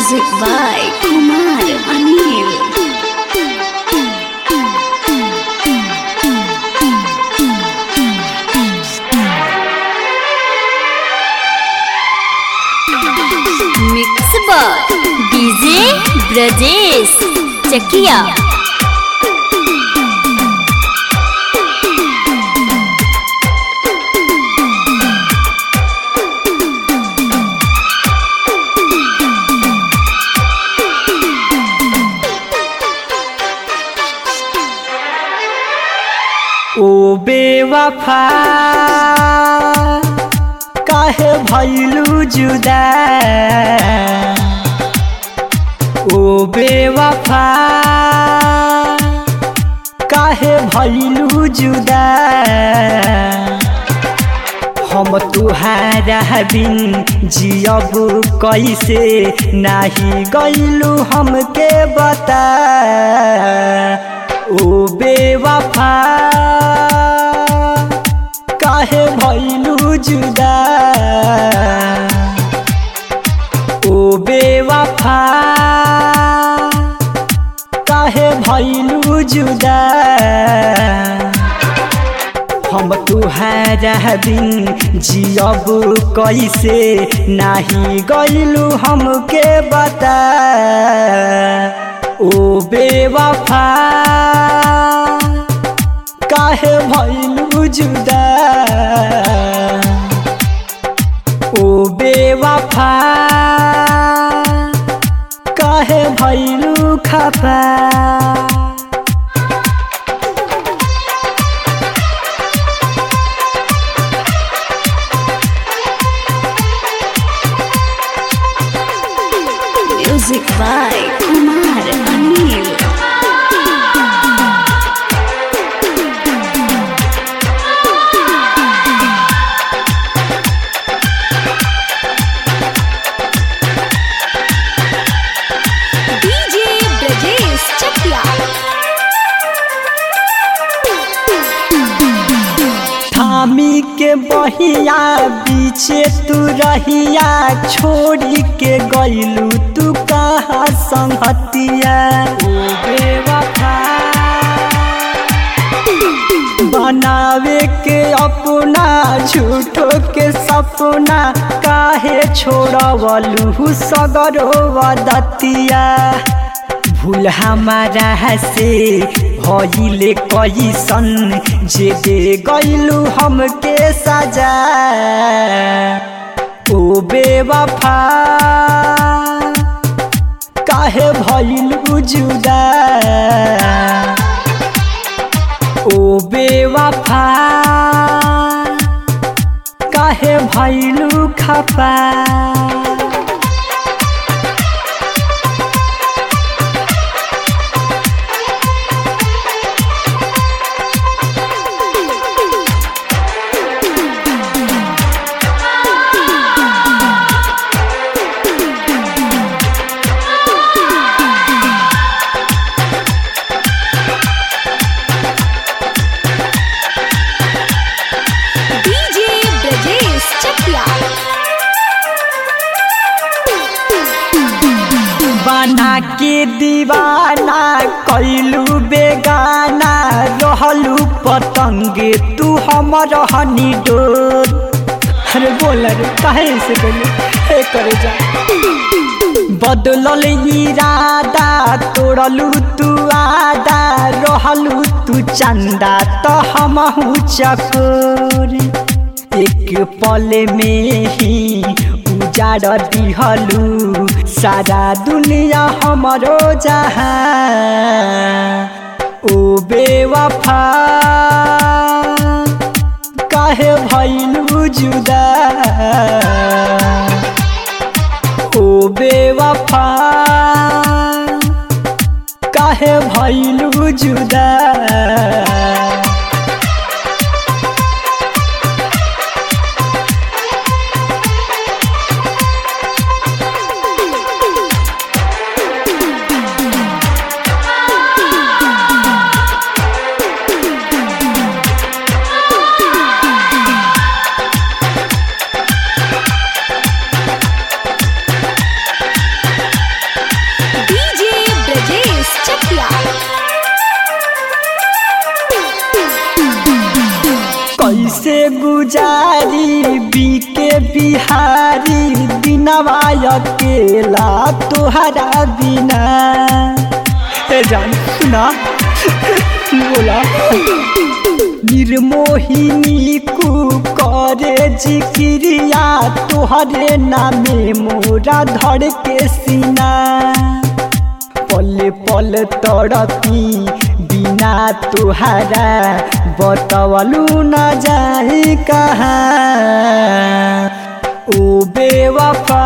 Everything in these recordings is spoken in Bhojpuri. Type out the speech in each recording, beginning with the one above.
Music by Kumar Anil. Mix by DJ Brajesh Chakia. ओ बेवफा काहे भैलू जुदा ओ बेवफा काहे भैलू जुदा हम तुहारा बिन जियब कैसे नाही गैलू हमके बता ओ बेवफा काहे भैलू जुदा ओ बेवफा काहे भैलू जुदा हम तुहारा बिन जियब कैसे नाही गैलू हमके बता ओ बेवफा काहे भैलू जुदा ओ बेवफा काहे भैलू खफा Music by Kumar Anil. DJ Brajesh Chakia. थामी के बहिया बीचे तू रहिया छोड़ी के गईलू तू कहाँ संगतिया ओ बेवफा बनावे के अपना झूठो के सपना काहे छोड़वलू सगरो वदतिया भूल हमारा से भइले कैसन जे दे गइलू हमके सजा ओ बेवफा काहे भइलू जुदा ओ बेवफा काहे भइलू खफा DJ Brajesh Chakia. बना के दीवाना कैलू बेगाना रहलू पतंगे तू हमर हनी डोर अरे बोल रे काहे से गली हे करे जा बदलल इरादा तोड़लू तू आदा रहलू तू चंदा तो हमहू चकोर एक पल में ही उजाड़ दिहलू सारा दुनिया हमरो जहाँ ओ बेवफा काहे भैलू जुदा ओ बेवफा काहे भैलू जुदा गुजारी बीके बिहारी दिनवा अकेला तोहरा बिना ए जान सुना बोला निर्मोहिनी कु करे जिक्रिया तोहरे नामे मोरा धड़ के सीना पल पल तड़पी बिना तुहारा बतवलू न जाई कहाँ ओ बेवफा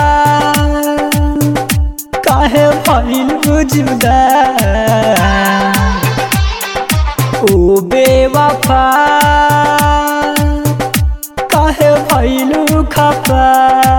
काहे भइल जुदा ओ बेवफा काहे भइलु खफा